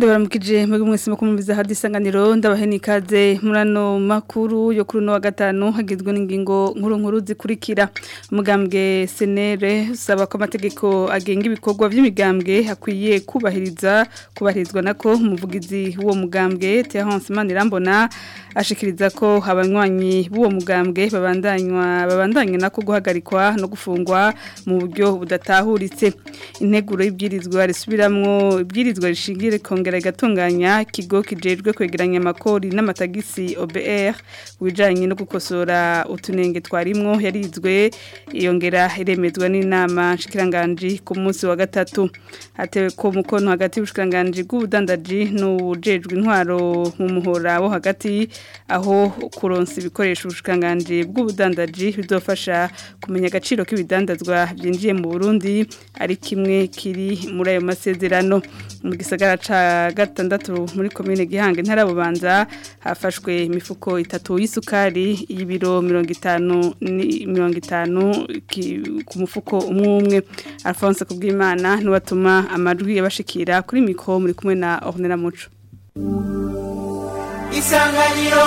ndabaramukije mwebwe mwese mukumviza hadi isanganiro ndabaheni ikaze muri ano makuru yo kuri uno wa gatanu hagizwe n'ingingo nkuru nkuru zikurikira umugambwe senere usaba ko amategeko agenga ibikorwa by'imigambwe akwiye kubahiriza kubahirizwa nako umuvugizi w'uwo mugambwe Terence Manirambona ashikiriza ko abanywanyi b'uwo mugambwe babandanywa babandanye nako guhagarikwa no gufungwa mu buryo budatahuritse integuro y'ibyirizwa risubiramwo ibyirizwa rishingire kongera igatunganya ikigo kijejwe kwegeranya amakori n'amatagisi OBR kubijanye no gukosora utunenge twarimwo yarizwe yongera iremezwa n'inama nshikiranganje ku munsi wa gatatu hatewe ko mukono hagati y'ubushikiranganje bw'ubudandaji n'ubujejwe intwaro mu muhora wo hagati aho kuronsa ibikoresho ubushikiranganje bw'ubudandaji bizofasha kumenya agaciro k'ibidandazwa byinjiye mu Burundi ari kimwe kiri muri ayo masezerano mu gisagara ca gatandatu muri komine Gihanga ntara bubanza hafashwe imifuko itatu y'isukari y'ibiro 50 50 ku mufuko umwe umwe Alphonse kubwimana niwatuma amajwi yabashikira kuri mikro muri kumwe na Ornella Muco Isanganiro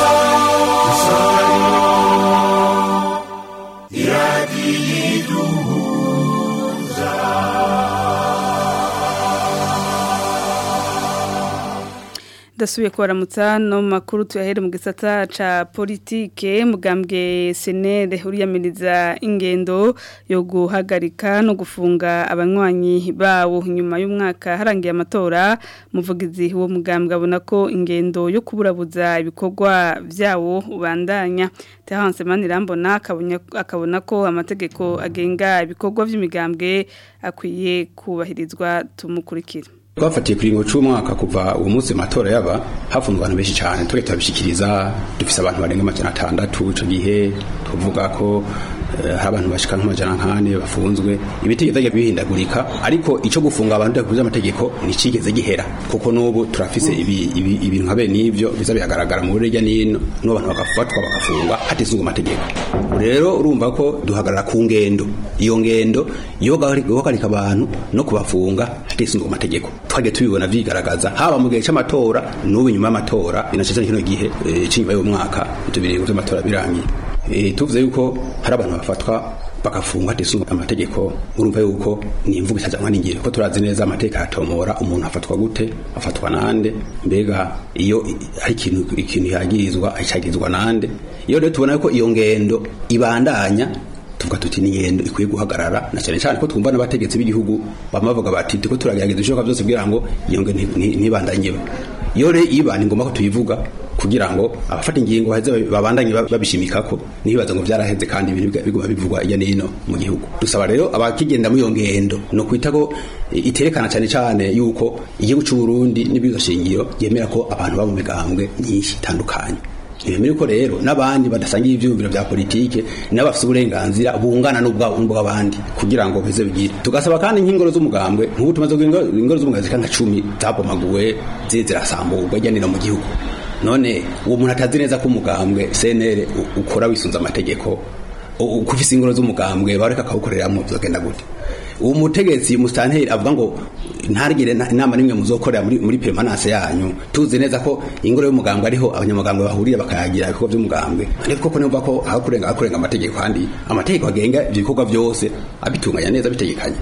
dasubiye kubaramutsa no makuru tuyahere mu gisata ca politike mugambwe senere uriyamiriza ingendo yo guhagarika no gufunga abanywanyi bawo nyuma y'umwaka harangiye amatora muvugizi wo mugambwe abona ko ingendo yo kuburabuza ibikorwa vyawo ubandanya Terence Manirambona akabona ko amategeko agenga ibikorwa vy'imigambwe akwiye kubahirizwa tumukurikira twafatiye kuri ngo cy'umwaka kuva uwo munsi matora yaba hafunzwe abantu benshi cyane twe turabishikiriza dufise abantu barenga amajana atandatu ico gihe tuvuga ko hari abantu bashika nk'amajana nkane bafunzwe ibitegeko byagiye bihindagurika ariko ico gufunga abantu dakuze amategeko nicigeze gihera kuko n'ubu turafise ibintu nka bene n'ivyo biza bihagaragara mu buryo n'ino n'abantu bagafatwa bagafungwa hatizwe amategeko rero urumva ko duhagarara ku ngendo iyo ngendo yo guhagarika abantu no kubafunga hatizwe amategeko twagiye tubibona vyigaragaza haba mu gihe c'amatora n'ubu nyuma y'amatora binashitse kino gihe c'inyuma y'umwaka tubiri vy'amatora birangiye e, tuvuze yuko hari abantu bafatwa bagafungwa hatisunga amategeko urumva yuko ni imvugo itazanwa n'ingiro ko turazi neza amategeko aratomora umuntu afatwa gute afatwa nande mbega iyo hari ikintu ikintu yagirizwa acagirizwa nande iyo rero tubona yuko iyo ngendo ibandanya tuvuga tuti ni ngendo ikwiye guhagarara na cyane cyane ko twumva n'abategetsi b'igihugu bamavuga bati tuko turagerageza ishoka byose kugira ngo iyo ngendo ntibandanye iyo rero iba ni ngombwa ko tuyivuga kugira ngo abafata ingingo baheze babandanye babishimika ko nibaza ngo byaraheze kandi ibintu biguma bivugwa iya nino mu gihugu dusaba rero abakigenda muri iyo ngendo no kwita ko iterekana cyane cyane yuko igihugu cy'u Burundi n'ibizo shingiro yemera ko abantu baba mu migambwe nyinshi itandukanye Ibemere ko rero n'abandi badasangiye ivyumviro vya politike n'abafite uburenganzira bungana n'ubw'abandi kugira ngo beze bigire tugasaba kandi nk'ingoro z'umugambwe nk'ubu tumaze ingoro z'umugambwe zika nka 10 zabomaguwe zirasamburwa ijyanira mu gihugu none uwo muntu atazi neza ko umugambwe CNL ukora wisunza amategeko ukufise ingoro z'umugambwe bareka akawukoreramwo bizogenda gute uwo mutegetsi mustanteri avuga ngo ntarigire inama nimwe muzokorera muri muri permanence yanyu tuzi neza ko ingoro y'umugambwe ariho abanyamugambwe bahurira bakayagira ibikorwa by'umugambwe ariko koko numva ko aho kurenga akurenga amategeko kandi amategeko agenga ibikorwa byose abitunganya neza bitegekanye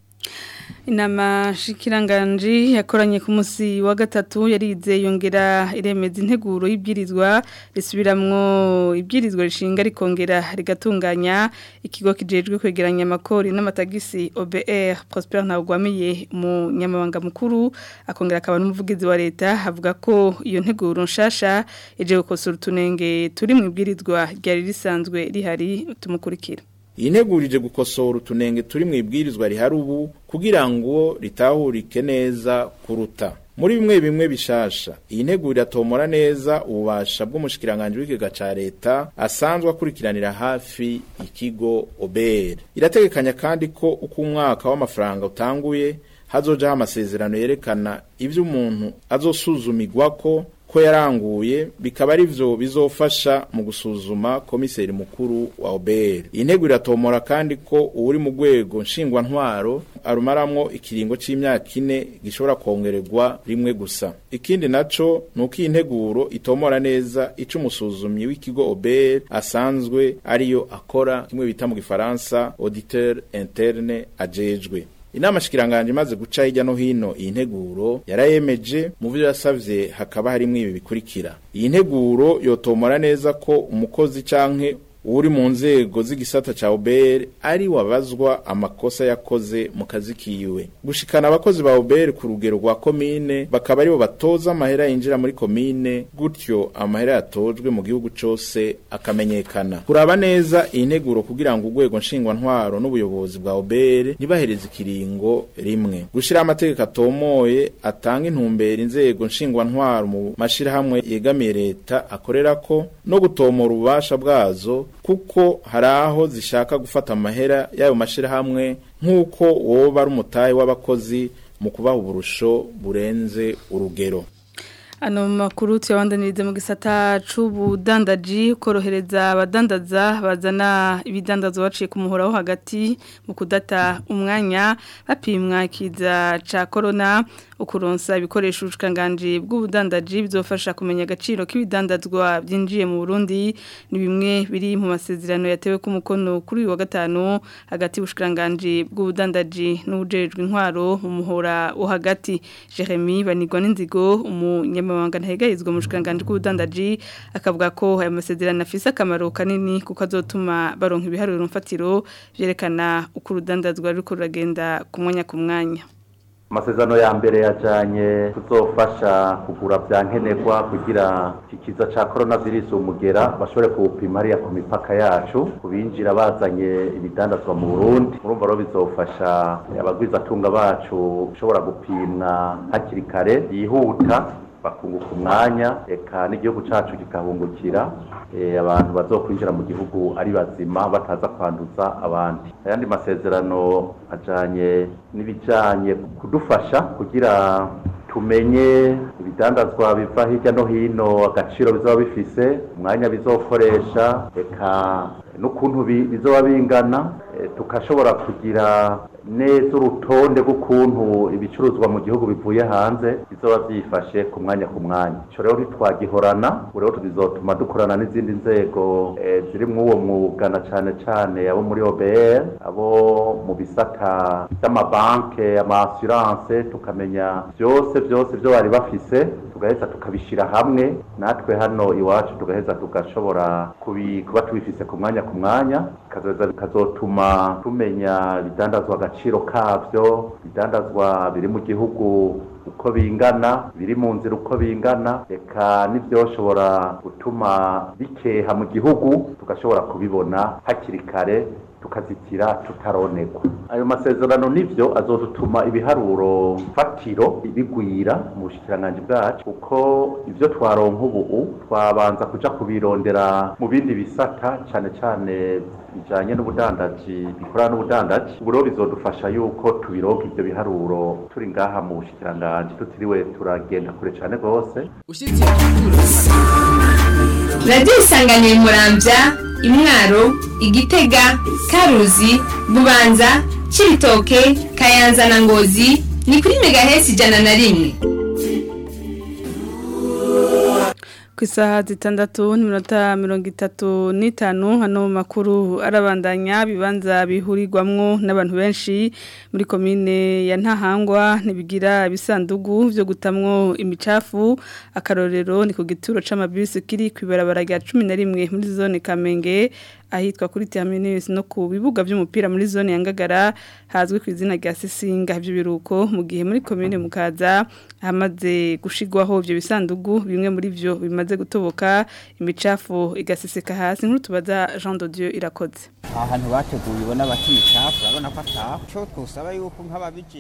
inama shikiranganji yakoranye ku munsi wa gatatu yarize yongera iremeza integuro y'ibyirizwa risubiramwo ibyirizwa rishinga rikongera rigatunganya ikigo kijejwe kwegeranya amakori n'amatagisi OBR Prosper Ntagwamiye mu nyamabanga mukuru akongera akaba n'umuvugizi wa leta avuga ko iyo nteguro nshasha ije gukosora utunenge turi mu ibwirizwa ryari risanzwe rihari tumukurikira iyi ntegurije gukosora utunenge turi mu ibwirizwa rihari ubu kugira ngo ritahurike neza kuruta muri bimwe bimwe bishasha iyi nteguro iratomora neza ububasha bw'umushikiranganje w'ikigega ca leta asanzwe akurikiranira hafi ikigo OBR irategekanya kandi ko uko umwaka w'amafaranga utanguye hazojaho amasezerano yerekana ivyo umuntu azosuzumirwa ko ko yaranguye bikaba ari vyo bizofasha mu gusuzuma komiseri mukuru wa OBR intego iratomora kandi ko uri mu rwego nshingwa ntwaro arumaramwo ikiringo c'imyaka ine gishobora kongererwa rimwe gusa ikindi naco nuko iyi nteguro itomora neza ico umusuzumyi w'ikigo OBR asanzwe ariyo akora kimwe bita mu gifaransa auditeur interne ajejwe inama shikiranganje imaze guca hirya no hino iyi nteguro yarayemeje mu byo yasavye hakaba harimwo ibi bikurikira iyi nteguro yotomora neza ko umukozi canke uri mu nzego z'igisata ca OBR ari wabazwa amakosa yakoze mu kazi kiwe gushikana abakozi ba OBR ku rugero rwa komine bakaba aribo batoza amahera yinjira muri komine gutyo amahera yatojwe mu gihugu cose akamenyekana kuraba neza iyi nteguro kugira ngo urwego nshingwa ntwaro n'ubuyobozi bwa OBR ntibahereze ikiringo rimwe gushira amategeko atomoye atanga intumbero inzego nshingwa ntwaro mu mashirahamwe yegamiye leta akorerako no gutomora ububasha bwazo kuko hari aho zishaka gufata amahera y'ayo mashirahamwe nk'uko woba ari umutahe w'abakozi mu kubaha uburusho burenze urugero Ano makuru tuyabandanirize mu gisata c'ubudandaji korohereza abadandaza bazana ibidandazwa baciye ku muhoraho hagati mu kudata umwanya bapimwa ikiza ca corona ukuronsa ibikoresho ubushikanganje bw'ubudandaji bizofasha kumenya agaciro k'ibidandazwa byinjiye mu Burundi ni bimwe biri mu masezerano yatewe ku mukono kuri uyu wa gatanu hagati y'ubushikanganje bw'ubudandaji n'ubujejwe intwaro mu muhora wo hagati Jeremy Banigwa n'inzigo umunyamabanga ntahegayizwa mu bushikanganje bw'ubudandaji akavuga ko aya masezerano afise akamaro kanini kuko azotuma baronka ibiharuro mfatiro byerekana uko urudandazwa ruriko ruragenda ku mwanya ku mwanya amasezerano ya mbere yajanye kuzofasha kugura vya nkenerwa kugira ikiza ca coronavirus umugera bashobore kuwupima hariya ku mipaka yacu kubinjira bazanye ibidandazwa mu Burundi murumva rero bizofasha abagwizatunga bacu ushobora gupimwa hakiri kare yihuta bakunguka umwanya eka n'igihugu cacu kikahungukira abantu bazokwinjira mu gihugu ari bazima bataza kwanduza abandi ayandi masezerano ajanye n'ibijanye kudufasha kugira tumenye ibidandazwa biva hirya no hino agaciro bizaba bifise umwanya bizokoresha eka n'ukuntu bizoba bingana tukashobora kugira neza urutonde rw'ukuntu ibicuruzwa mu gihugu bivuye hanze bizoba byifashe ku mwanya ku mwanya ico rero ntitwagihorana ubu rero bizotuma dukorana n'izindi nzego ziri muri uwo mwuga na cane cane abo muri OBR abo mu bisata by'amabanke ama-assurance tukamenya byose byose byo bari bafise tugaheza tukabishira hamwe natwe hano iwacu tugaheza tugashobora kuba tubifise ku mwanya ku mwanya bikazotuma tumenya ibidandazwa agaciro kavyo ibidandazwa biri mu gihugu uko bingana biri mu nzira uko bingana reka n'ibyoshobora gutuma bikeha mu gihugu tugashobora kubibona hakiri kare tukazitira tutaronegwa ayo masezerano nivyo azodutuma ibiharuro fatiro bigwira mu bushikiranganje bwacu kuko ivyo twaronka ubu twabanza kuja kubirondera mu bindi bisata cane cane bijanye n'ubudandaji bikorana n'ubudandaji ubu rero bizodufasha yuko tubironka ivyo biharuro turi ngaha mu bushikiranganje tutiriwe turagenda kure cane rwose radiyo isanganiye murambya imwaro igitega karuzi bubanza cibitoke kayanza na ngozi ni kuri megahesi ijana na rimwe ku isaha zitandatu n'iminota mirongo itatu n'itanu hano mu makuru arabandanya bibanza bihurirwamwo n'abantu benshi muri komine ya ntahangwa ntibigira ibisandugu byo gutamwo imicafu akarorero ni ku gituro c'amabisi kiri ku ibarabara rya cumi na rimwe muri zone kamenge ahitwa kuri terminus no ku bibuga by'umupira muri zone ya Ngagara hazwi ku izina rya Sisinga ibyo biruko mu gihe muri commune mukaza hamaze gushigwaho ibyo bisandugu bimwe muri byo bimaze gutoboka imicafu igaseseka hasi nkuru tubaza Jean de Dieu irakoze ahantu bateguye ubona bati imicafu urabona ko ataho cyo twusaba yuko nk'ababijejwe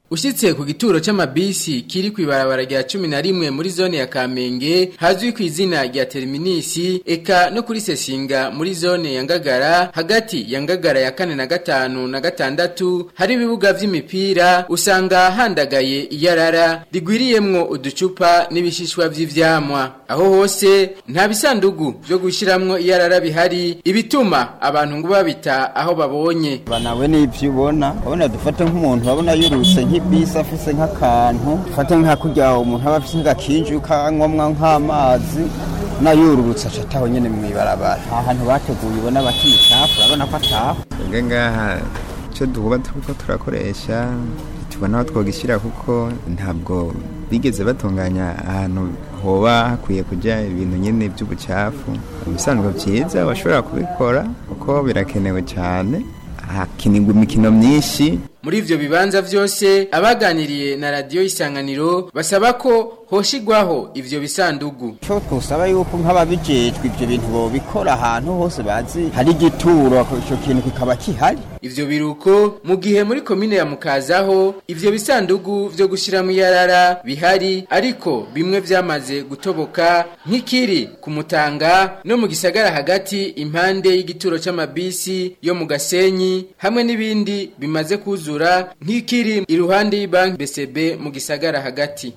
Ushitse ku gituro c'amabisi kiri kwibarabara rya 11 muri zone ya Kamenge hazwi ku izina rya Terminisi eka no kuri Sesinga muri zone ya Ngagara hagati ya Ngagara ya kane na gatanu na gatandatu hari ibibuga vy'imipira usanga handagaye iyarara rigwiriyemwo uducupa n'ibishishwa vy'ivyamwa aho hose nta bisandugu byo gushiramwo iyarara bihari ibituma abantu ngo babita aho babonye banawe n'ivyo ubona ubona dufate nk'umuntu babona yurutse nk'ibisi afise nk'akantu dufate nk'akurya umuntu aba afise nk'agakinju kanywamwa nk'amazi nayururutse acataho nyene mw'ibarabara ahantu bateguye ubona bakicafu urabona ko ataho twebwe ngaha icyo duhuba turiko turakoresha tubona aho twogishyira kuko ntabwo bigeze batunganya ahantu hoba hakwiye kujya ibintu nyine by'ubucafu ibisanzwe byiza bashobora kubikora kuko birakenewe cyane hakinirwa imikino myinshi muri ivyo bibanza vyose abaganiriye na radio isanganiro basaba ko hoshigwaho ivyo bisandugu cyo twusaba yuko nk'ababijejwe ivyo bintu bobikora ahantu hose bazi hari igituro ico kintu kikaba kihari ivyo biruko mu gihe muri komine ya mukazaho ivyo bisandugu vyo gushiramo iyarara bihari ariko bimwe vyamaze gutoboka nk'ikiri ku mutanga no mu gisagara hagati impande y'igituro c'amabisi yo mu gasenyi hamwe n'ibindi bimaze kuzura nk'ikiri iruhande y'banki BCB mu gisagara hagati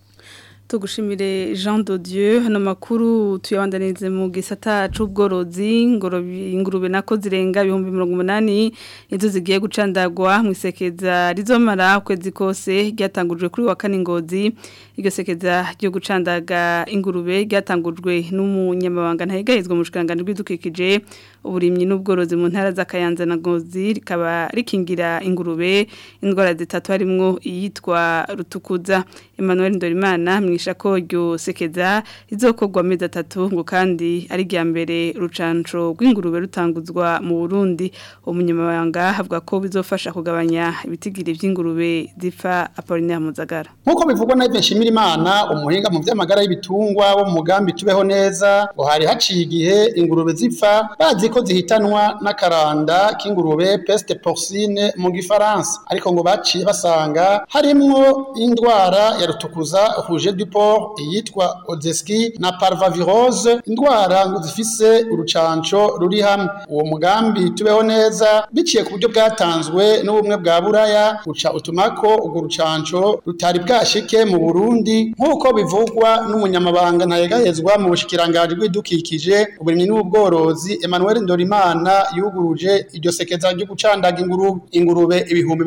tugushimire Jean de Dieu hano makuru tuyabandanize mu gisata c'ubworozi ingurube nako zirenga ibihumbi 180 izo zigiye gucandagwa mu isekeza rizomara kwezi kose ryatangujwe kuri wa kane ngozi iryo sekeza ryo gucandaga ingurube ryatangujwe n'umunyamabanga ntayigahizwe mu shikangano rw'idukikije uburimyi n'ubworozi mu ntara z'akayanza na ngozi rikaba rikingira ingurube indwara zitatu harimwo iyitwa rutukuza Emmanuel Ndorimana mwisha ko ryo sekeza rizokorwa amezi atatu ngo kandi ari rya mbere rucanco rw'ingurube rutanguzwa mu Burundi umunyamabanga avuga ko bizofasha kugabanya ibitigiri by'ingurube zipfa Apollinaire Muzagara nkuko bivugwa na Yves Shimirimana umuhinga mu vy'amagara y'ibitungwa wo mu mugambi tubeho neza ngo hari haciye igihe ingurube zipfa bazi ko zihitanwa n'akaranda k'ingurube peste porcine mu gifaransa ariko ngo baciye basanga harimwo indwara ya rutukuza rouge du porc yitwa odeski na parvovirose indwara ngo zifise urucanco ruri hamwe uwo mugambi tubeho neza biciye ku buryo bwatanzwe n'ubumwe bwa buraya uca utumako urwo rucanco rutari bwashike mu Burundi nk'uko bivugwa n'umunyamabanga ntayegahezwa mu bushikiranganji bw'idukikije uburimyi n'ubworozi Emmanuel Ndorimana yuguruje iryo sekeza ryo gucandaga ingurube ingurube ibihumbi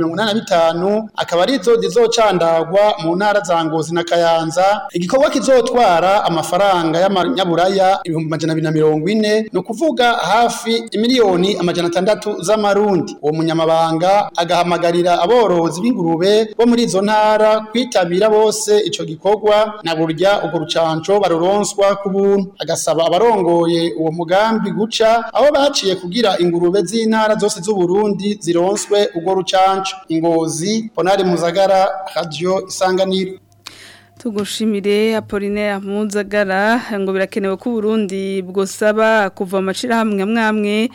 85 akaba arizo zizocandagwa mu ntara za Ngozi na Kayanza igikorwa kizotwara amafaranga y'amanyaburaya ibihumbi majana abiri na mirongo ine ni ukuvuga hafi imiliyoni amajana atandatu z'amarundi uwo munyamabanga agahamagarira aborozi b'ingurube bo muri izo ntara kwitabira bose ico gikorwa na burya urwo rucanco baruronswa ku buntu agasaba abarongoye uwo mugambi guca aho baciye kugira ingurube z'intara zose z'uburundi zironswe urwo rucanco ingozi ponari muzagara radio isanganiro tugushimire Apollinaire Muzagara ngo birakenewe ko Burundi bwosaba kuva amashira hamwe mwamwe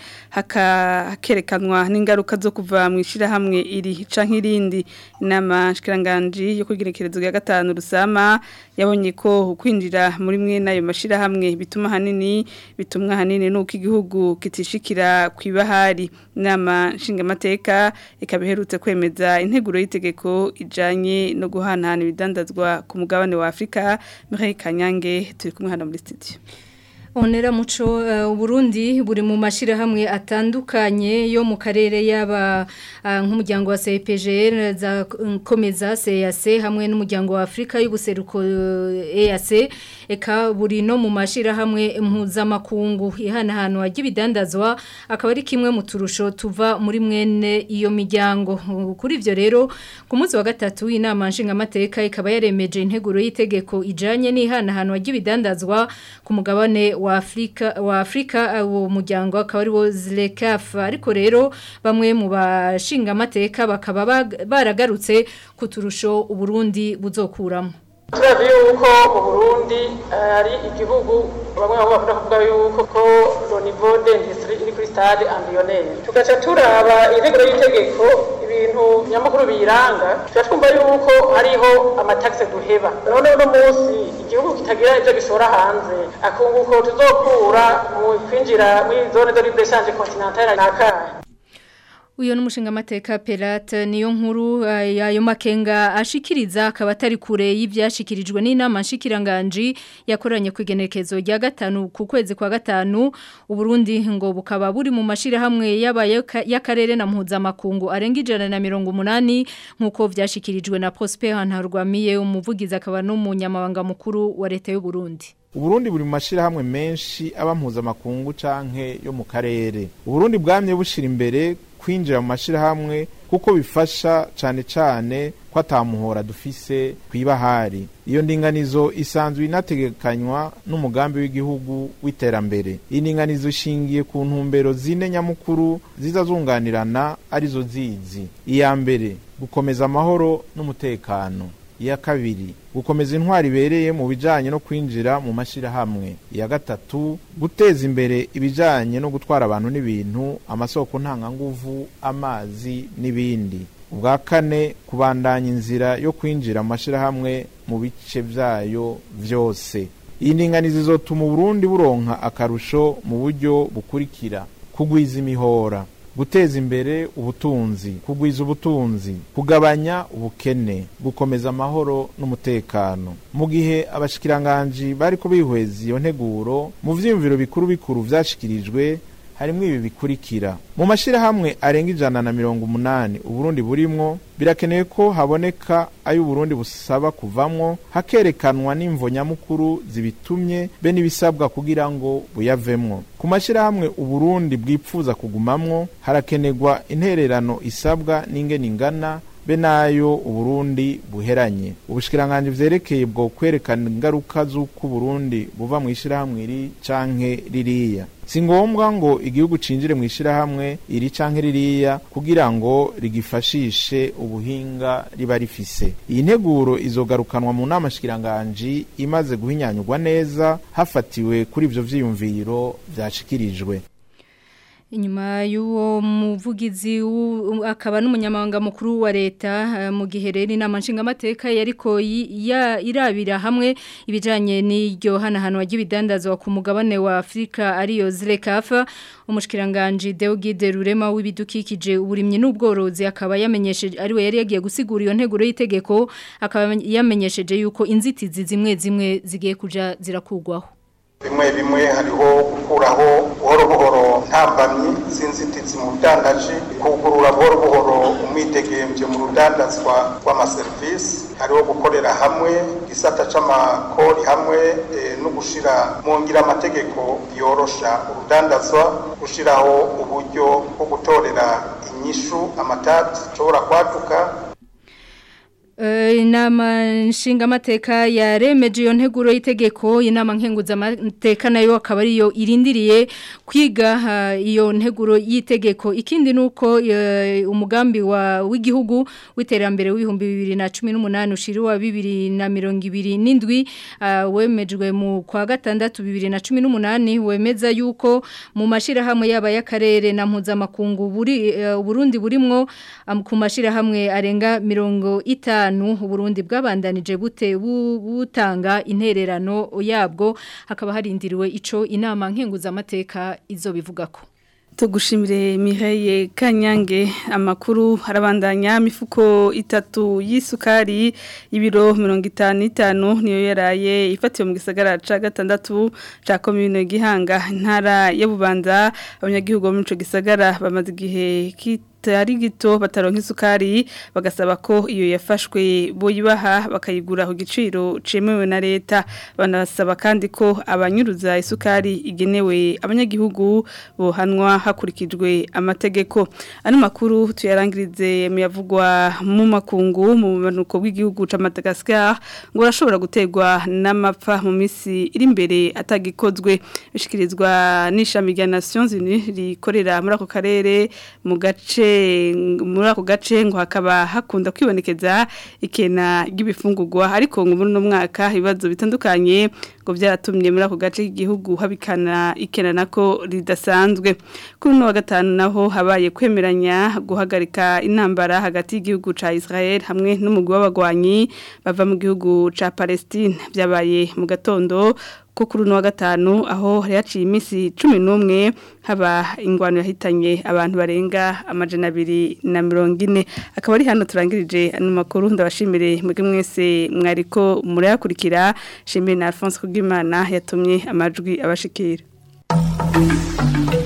hakakerekanwa n'ingaruka zo kuva mu ishira hamwe iri canke irindi inama shikiranganje yo kugirekerezo ya gatanu rusama yabonye ko kwinjira muri mwe nayo mashira hamwe bituma hanini bitumwa hanini nuko igihugu kitishikira kwibahari inama nshingamateka ikabiherutse kwemeza integuro y'itegeko ijanye no guhanahana ibidandazwa ku mugabane wa Afrika Mireille Kanyange turi kumwe hano muri studio Onera muco uh, Burundi buri mu mashira hamwe atandukanye yo mu karere yaba uh, nk'umuryango wa CPGL za komeza CAC hamwe n'umuryango wa Afrika y'ubuseruko uh, EAC eka buri no mu mashira hamwe impuza makungu ihana hano hagibidandazwa akaba ari kimwe mu turusho tuva muri mwene iyo miryango kuri ivyo rero ku munsi wa gatatu inama nshinga mateka ikaba yaremeje integuro y'itegeko ijanye n'ihana hano hagibidandazwa ku mugabane wa Afrika wa Afrika uwo muryango akaba ari wo ZLECAF ariko rero bamwe mu bashinga amateka bakaba baragarutse ku turusho uburundi buzokuramo turazi yuko mu burundi ari igihugu bamwe bamwe bakunda kuvuga yuko ko lo niveau d'industrie iri kuri stade embryonnaire tugaca turaba integuro y'itegeko ibintu nyamukuru biyiranga tuba twumva yuko hariho amataxe duheba none uno munsi igihugu kitagira ivyo gishora hanze akunguko tuzokura mu kwinjira muri zone de libre échange continentale nakahe Uyo n'umushinga mateka Pelate niyo nkuru yayo makenga ashikiriza akaba atari kure y'ivyashikirijwe n'inama nshikiranganje yakoranye ku igenekezo rya gatanu ku kwezi kwa gatanu uburundi ngo bukaba buri mu mashira hamwe yabaye y'akarere na mpuzamakungu arenga ijana na mirongo umunani nk'uko vyashikirijwe na Prosper Ntarwamiye umuvugizi akaba n'umunyamabanga mukuru wa leta y'u Burundi Uburundi buri mu mashirahamwe menshi aba mpuzamakungu canke yo mu karere. Uburundi bwamye bushira imbere kwinjira mu mashirahamwe kuko bifasha cane cane ko atamuhora dufise kwibahari. Iyo ndinganizo isanzwe inategekanywa n'umugambi w'igihugu w'iterambere. Iyi ndinganizo ishingiye ku ntumbero zine nyamukuru ziza zunganirana arizo zizi. Iya mbere gukomeza amahoro n'umutekano. iya kabiri gukomeza intwari ibereye mu bijanye no kwinjira mu mashirahamwe iya gatatu guteza imbere ibijanye no gutwara abantu n'ibintu amasoko ntanganguvu amazi n'ibindi ubwa kane kubandanya inzira yo kwinjira mu mashirahamwe mu bice vyayo vyose iyi ndinganizo izotuma uburundi buronka akarusho mu buryo bukurikira kugwiza imihora guteza imbere ubutunzi kugwiza ubutunzi kugabanya ubukene gukomeza amahoro n'umutekano mu gihe abashikiranganji bariko bihweza iyo nteguro mu vyiyumviro bikuru bikuru vyashikirijwe harimwo ibi bikurikira mu mashirahamwe arenga ijana na mirongo umunani uburundi burimwo birakenewe ko haboneka ayo uburundi busaba kuvamwo hakerekanwa n'imvo nyamukuru zibitumye be n'ibisabwa kugira ngo buyavemwo ku mashirahamwe uburundi bwipfuza kugumamwo harakenerwa intererano isabwa n'ingene ingana be nayo uburundi buheranye ubushikiranganje vyerekeye bwo kwerekana ingaruka z'uko uburundi buva mu ishirahamwe iri canke ririya si ngombwa ngo igihugu cinjire mu ishirahamwe iri canke ririya kugira ngo rigifashishe ubuhinga riba rifise iyi nteguro izogarukanwa mu nama shikiranganji imaze guhinyanyurwa neza hafatiwe kuri ivyo vyiyumviro vyashikirijwe Inyuma y'uwo muvugizi akaba n'umunyamabanga mukuru wa leta mu gihe rero inama nshingamateka yariko irabira hamwe ibijanye n'iryo hanahanwa ry'ibidandazwa ku mugabane wa Afrika ariyo Zlekafa umushikiranganje Deogide Rurema w'ibidukikije uburimye n'ubworozi akaba yamenyesheje ariwe yari yagiye gusigura iyo nteguro y'itegeko akaba yamenyesheje yuko inzitizi zimwe zimwe zigiye kuja zirakugwaho bimwe bimwe hariho gukuraho buhoro buhoro ntambamyi z'inzitizi mu budandaji kugurura buhoro buhoro umwidegemvye mu rudandazwa rw'amaserivisi hariho gukorera hamwe igisata c'amakori hamwe e, no gushira mu ngira amategeko yorosha urudandazwa gushiraho uburyo bwo gutorera inyishu amatati ashobora kwaduka inama nshingamateka yaremeje iyo nteguro y'itegeko inama nkenguzamateka nayo akaba ariyo irindiriye kwiga iyo nteguro y'itegeko ikindi ni uko umugambi w'igihugu w'iterambere w'ibihumbi bibiri na cumi n'umunani ushiriwa bibiri na mirongo ibiri n'indwi wemejwe mu kwa gatandatu bibiri na cumi n'umunani wemeza yuko mu mashyirahamwe yaba y'akarere na mpuzamakungu Burundi burimwo ku mashyirahamwe arenga mirongo itanu Burundi bwabandanije bute butanga intererano yabwo hakaba harindiriwe ico inama nkenguzamateka izo bivugako tugushimire Mireille Kanyange amakuru harabandanya mifuko itatu y'isukari y'ibiro 55 niyo yaraye ifatiwe mu gisagara ca gatandatu ca commune gihanga ntara ya Bubanza abanyagihugu mu ico gisagara bamaze igihe kitari gito bataronka isukari bagasaba ko iyo yafashwe boyibaha bakayigura ku giciro cemewe na leta banasaba kandi ko abanyuruza isukari igenewe abanyagihugu bohanwa hakurikijwe amategeko ano makuru tuyarangirize muyavugwa mu makungu mu manuko bw'igihugu ca Madagascar ngo arashobora gutegwa n'amapfa mu misi iri imbere atagikozwe bishikirizwa n'ishami rya Nations Unies rikorera muri ako karere mu gace muri ako gace ngo hakaba hakunda kwibonekeza ikena ry'ibifungurwa ariko ngo muri uno mwaka ibibazo bitandukanye ngo byaratumye muri ako gace k'igihugu habikana ikena nako ridasanzwe kuri uno wa gatanu naho habaye kwemeranya guhagarika intambara hagati y'igihugu ca Israel hamwe n'umugwi w'abagwanyi bava mu gihugu ca Palestine byabaye mu gatondo ko kuri uno wa gatanu aho hari haciye iminsi cumi n'umwe haba ingwano yahitanye abantu barenga amajana abiri na mirongo ine akaba ari hano turangirije ano makuru ndabashimire mwebwe mwese mwariko murayakurikira shimire na Alphonse Kugimana yatumye amajwi abashikira